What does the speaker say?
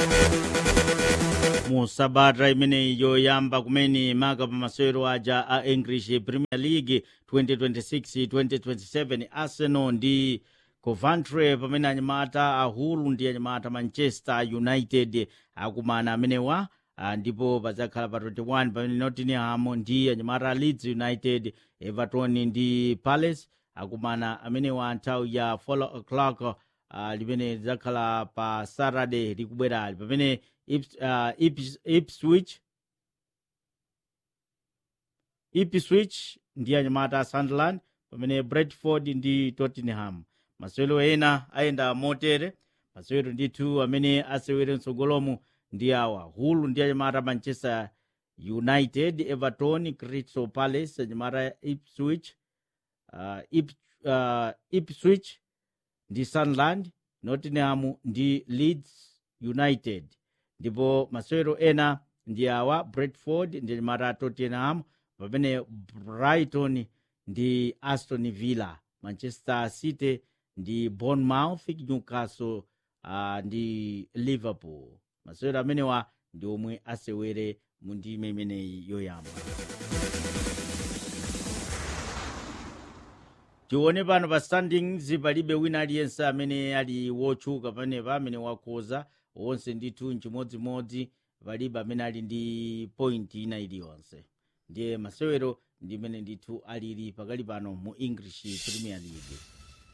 mu sabata imeneyi yoyamba kumene maka pa masewero aja a english premier league 2026-2027 arsenal ndi coventry pamene anyamata a hull ndi anyamata manchester united akumana amenewa ah, ndipo pazakhala pa 21 pamene nottingham ndi anyamata a leeds united everton ndi palace akumana amenewa nthawi ya 4 o'clock uh, limene lidzakhala pa saturday likubwerali pamene Ips, uh, Ips, ipswich ipswich ndi anyamata a sunderland pamene brentford ndi tottenham masewero ena ayenda motere masewero ndithu amene asewere mtsogolomu ndi awa hull ndi anyamata manchester united everton crystal palace anyamata ipswich uh, Ip, uh, ipswich ndi sunderland nottingham ndi leeds united ndipo masewero ena ndi awa brentford ndi anyamata tottenham pamene brighton ndi aston villa manchester city ndi bournemouth newcastle uh, ndi liverpool masewero amenewa ndi omwe asewere mu ndime imeneyi yoyamba tione pano pa standings palibe wina aliyense amene ali wotchuka panepa amene wakhoza wonse ndithu nchimodzimodzi palibe amene ali ndi point ina iliyonse ndiye masewero ndi imene ndithu alili pakali pano mu english premier league